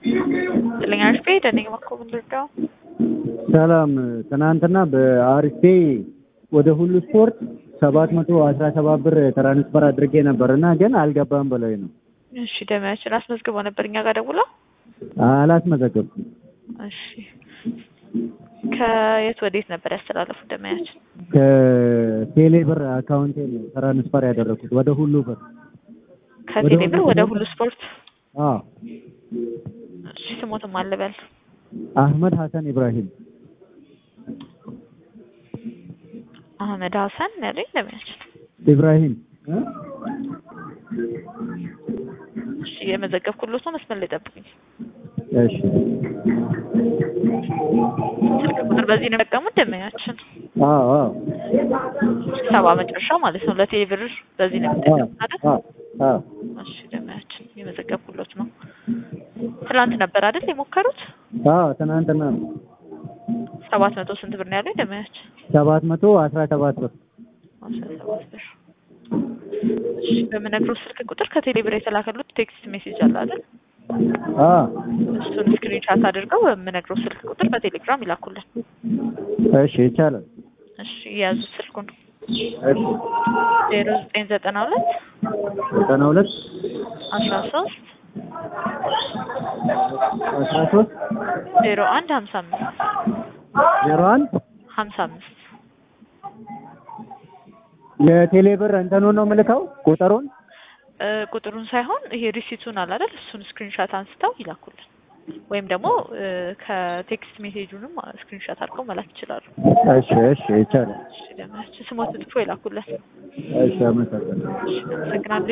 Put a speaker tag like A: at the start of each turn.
A: ጥልኛ አርፌ ደነኝ መኮ ምንድርዳው
B: ሰላም ትናንትና በአርፌ ወደ ሁሉ ስፖርት ሰባት መቶ አስራ ሰባት ብር ትራንስፈር አድርጌ ነበር እና ግን አልገባም በላይ ነው።
A: እሺ ደሚያችን አስመዝግበው ነበር እኛ ጋር ደውለው
B: አላስመዘገብኩም።
A: እሺ ከየት ወዴት ነበር ያስተላለፉት ደሚያችን?
B: ከቴሌ ብር አካውንቴ ነው ትራንስፈር ያደረኩት ወደ ሁሉ ብር።
A: ከቴሌ ብር ወደ ሁሉ ስፖርት።
B: አዎ
A: እሺ ስሞትም አልበል
B: አህመድ ሀሰን ኢብራሂም
A: አህመድ ሀሰን ያለኝ ደሚያችን።
B: ኢብራሂም
A: እሺ የመዘገብኩሎት ነው። መስመር ላይ ጠብቁኝ።
B: እሺ
A: ስልክ ቁጥር በዚህ ነው የጠቀሙት ደመኛችን
B: አዎ አዎ
A: ሰባ መጨረሻ ማለት ነው። ለቴሌ ብር በዚህ ነው የምጠቀሙት አይደል?
B: አዎ አዎ
A: እሺ ደመኛችን የመዘገብኩሎት ነው። ትናንት ነበር አይደል የሞከሩት?
B: አዎ ትናንትና ነው።
A: ሰባት መቶ ስንት ብር ነው ያለው ደመኛችን?
B: ሰባት መቶ አስራ ሰባት ብር
A: አስራ ሰባት ብር። እሺ በምነግረው ስልክ ቁጥር ከቴሌ ብር የተላከሉት ቴክስት ሜሴጅ አለ አይደል?
B: አዎ
A: እሱን ስክሪንሻት አድርገው በምነግረው ስልክ ቁጥር በቴሌግራም ይላኩልን።
B: እሺ ይቻላል።
A: እሺ የያዙት ስልኩን
B: እሺ
A: ዜሮ ዘጠኝ ዘጠና ሁለት
B: ዘጠና ሁለት
A: አስራ ሶስት
B: አስራ ሶስት
A: ዜሮ አንድ ሀምሳ አምስት
B: ዜሮ አንድ
A: ሀምሳ አምስት
B: የቴሌ ብር እንትኑን ነው የምልከው ቁጥሩን
A: እ ቁጥሩን ሳይሆን ይሄ ሪሲቱን አለ አይደል? እሱን ስክሪንሻት አንስተው ይላኩልን። ወይም ደግሞ እ ከቴክስት ሜሴጁንም ስክሪንሻት አድርገው መላክ ይችላሉ።
B: እሺ እሺ ይቻላል።
A: እሺ ደህና ስሞት ጽፎ ይላኩልን።
B: እሺ አመሰግናለሁ።
A: እሺ አመሰግናለሁ።